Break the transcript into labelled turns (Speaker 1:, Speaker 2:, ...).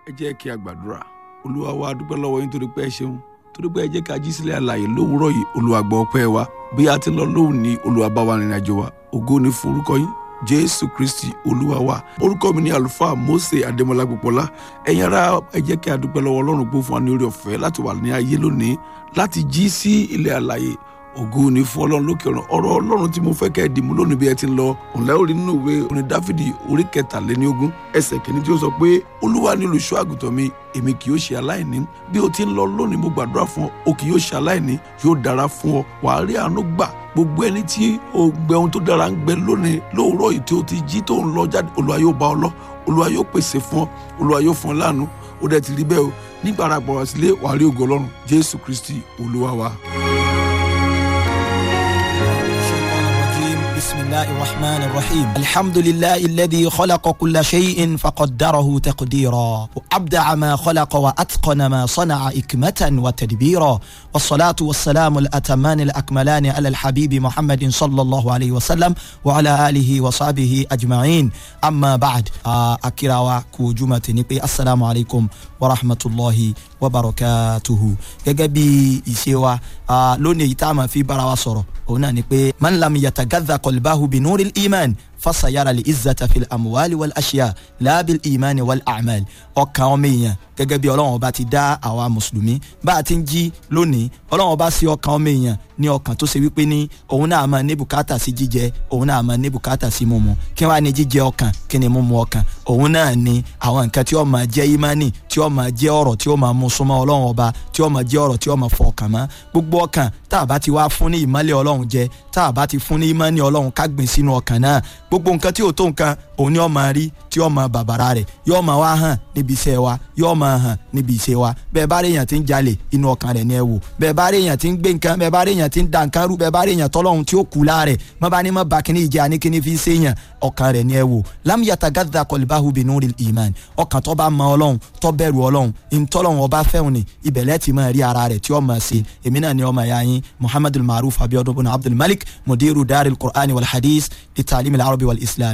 Speaker 1: ẹ jẹ́ kí a gbàdúrà olúwa wa dúpẹ́ lọ́wọ́ yín torí pé ẹ ṣeun torí pé ẹ jẹ́ ká jí sílẹ̀ àlàyé lówùúrọ̀ yìí olúwa gbọ́ ọpẹ́ wa bí a ti lọ lóhùn ní olúwa bá wa rìnrìn àjò wa ògo ni fún orúkọ yín jésù kristi olúwa wa orúkọ mi ni àlùfáà mose adémọlá gbọpọlá ẹ̀yin ará ẹ jẹ́ kí a dúpẹ́ lọ́wọ́ ọlọ́run gbó fún wa ní orí ọ̀fẹ́ láti wà ní ayé lónìí láti jí sí ilẹ̀ àlàyé ògo ni fún ọlọ́run lókè ọ̀run ọ̀rọ̀ ọlọ́run tí mo fẹ́ kẹ́ ẹ dìmú lónìí bí ẹ ti ń lọ ọ̀nlẹ́ orí nínú ìwé orin dáfídì orí kẹtàléníogún ẹsẹ̀ kìíní tí ó sọ pé olúwa ni olùṣọ́ àgùntàn mi èmi kì yóò ṣe aláìní bí o ti ń lọ lónìí mo gbàdúrà fún ọ o kì yóò ṣe aláìní yóò dára fún ọ wàá rí àánú gbà gbogbo ẹni tí o gbẹ ohun tó dára ń gbẹ lónìí lóòrọ̀ yìí tí o ti jí tó ń lọ jáde olúwa yóò bá ọ lọ olúwa yóò pèsè fún ọ olúwa yóò fún ọ láàánú ó dẹ̀ ti rí bẹ́ẹ̀ o nígbà ara gbọ̀rọ̀ sílé wàá rí ògo ọlọ́run jésù kristi olúwa wa.
Speaker 2: بسم الله الرحمن الرحيم الحمد لله الذي خلق كل شيء فقدره تقديرا وأبدع ما خلق وأتقن ما صنع إكمة وتدبيرا والصلاة والسلام الأتمان الأكملان على الحبيب محمد صلى الله عليه وسلم وعلى آله وصحبه أجمعين أما بعد أكرا كوجمة نبي السلام عليكم ورحمة الله وبركاته يجبي إسيوا لوني يتعمى في براوسرو هنا نبي من لم يتغذى قلبه بنور الإيمان fasayara li izzata fil amuwali wal aṣiya laabil imani wal amal ọkàn ọmọ èèyàn gẹ́gẹ́ bí ọlọ́run ọba ti dá àwa mùsùlùmí bá a ti ń jí lónìí ọlọ́run ọba sí ọkàn ọmọ èèyàn ní ọkàn tó ṣe wípé ní òun náà máa ní bùkátà sí jíjẹ òun náà máa ní bùkátà sí mímu kí wàá ní jíjẹ ọkàn kí ni mímu ọkàn òun náà ní àwọn nǹkan tí ó máa jẹ́ imani tí ó máa jẹ́ ọ̀rọ̀ tí ó máa mú súnmọ́ ọlọ́run ọba tí ó máa jẹ́ ọ̀rọ̀ tí ó máa fọ ọkàn mọ́ gbogbo ọkàn tá a bá ti wá fún ní ìmọ́lẹ̀ ọlọ́run jẹ tá a bá ti fún ní imani ọlọ́run ká gbìn sínú ọkàn náà gbogbo nǹkan tí ò tó nǹkan òun ni ó máa rí tí ó máa bàbàrà rẹ̀ yóò máa wá hàn níbi iṣẹ́ wa yóò máa hàn níbi iṣẹ́ wa bẹ́ẹ̀ bá rí èèyàn tí ń jalè inú ọkàn rẹ̀ ni ẹ wò bẹ́ẹ̀ bá rí èèyàn tí ń gbé nǹkan bẹ́ẹ̀ bá rí èèyàn tí ń da nǹkan rú bẹ́ẹ̀ bá rí èèyàn tọ́lọ́hun tí ó kú láàrẹ̀ má bá ní má ba kíní ìjẹ́ àní kíní fi ṣe èèyàn ọkàn rẹ̀ ni ẹ wò lam yatagadda qalbahu binuril iman ọkàn tó bá mọ ọlọ́run tó bẹ̀rù ọlọ́run ìtọ́lọ́run ọba fẹ́hùn ni ibẹ̀lẹ́ ti máa rí ara rẹ̀ tí ó máa ṣe èmi náà ni ọmọ ẹ̀yà yín muhammadul maruf abiodun bin abdul malik mudiru daril qur'ani wal hadith li ta'lim al arabi wal islam